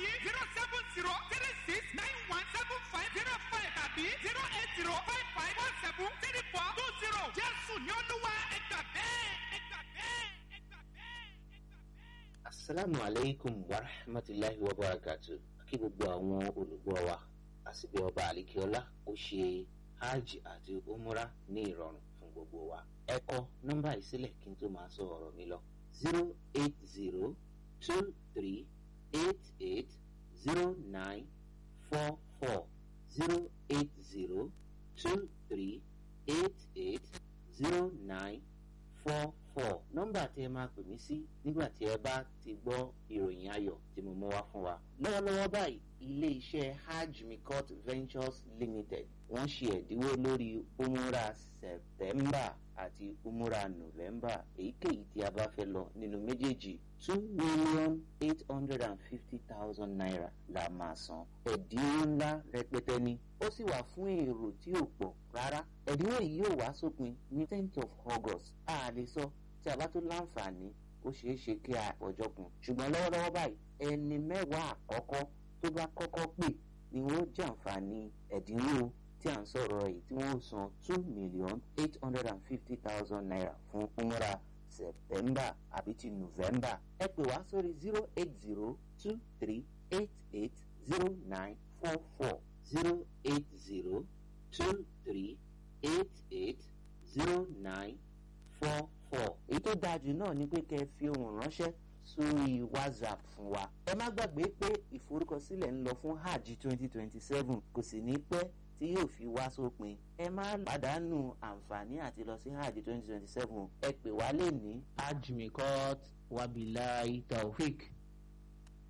yìí zero seven zero three six nine one seven five zero five tàbí zero eight zero five five one seven three four two zero jésù ní olúwa ẹgbà bẹ́ẹ̀ ẹgbà bẹ́ẹ̀ ẹgbà bẹ́ẹ̀ ẹgbà bẹ́ẹ̀. asalaamu aleykum wa rahmatulahi wa barakatu kí gbogbo àwọn olùgbọ́ wa àsìbí ọba àlìkíọ́lá ó ṣe hajj àti umra ní ìrọ̀rùn fún gbogbo wa ẹ kọ nọ́mbà yìí sílẹ̀ kí n tó máa sọ ọ̀rọ̀ mi lọ zero eight zero two three eight eight zero nine four four zero eight zero two three eight eight zero nine four four nọ́mbà tí ẹ máa pè mí sí nígbà tí ẹ bá ti gbọ́ ìròyìn ayọ̀ tí mo mú wá fún wa. lọ́wọ́lọ́wọ́ báyìí ilé iṣẹ́ hajj mikot ventures limited wọ́n ṣe ẹ̀dínwó lórí umura september àti umura november èyíkéyìí tí a bá fẹ́ lọ nínú méjèèjì two million eight hundred and fifty thousand naira la máa san ẹ̀dínwó ńlá rẹpẹtẹ ni ó sì wà fún èrò tí ò pọ̀ rárá ẹ̀dínwó yìí yóò wá sópin ní tenth of august a lè sọ tí a bá tó láǹfààní ó ṣeé ṣe kí a ọjọ́ kun ṣùgbọ́n lọ́wọ́lọ́wọ́ báyìí ẹni mẹ́wàá àkọ́kọ́ tó bá kọ́kọ́ pè ni wọ́n jàǹfààní ẹ̀dínwó tí à ń sọ̀rọ̀ yìí tí wọ́n san two million eight hundred and fifty thousand naira fún umra september àbí ti november ẹ pè wá sórí zero eight zero two three eight eight zero nine four four zero eight zero two three eight eight zero nine four four. èyí tó dáa jù náà ni pé kẹ́ ẹ fi ohùn ránṣẹ́ sórí whatsapp fún wa. ẹ má gbàgbé pé ìforúkọsílẹ̀ ń lọ fún hajj twenty twenty seven kò sì ní pẹ́ tí yóò fi wá sópin. ẹ má pàdánù àǹfààní àti lọ sí hajj twenty twenty seven ẹ pè wá lè ní. hajj mikot wabilahi taofik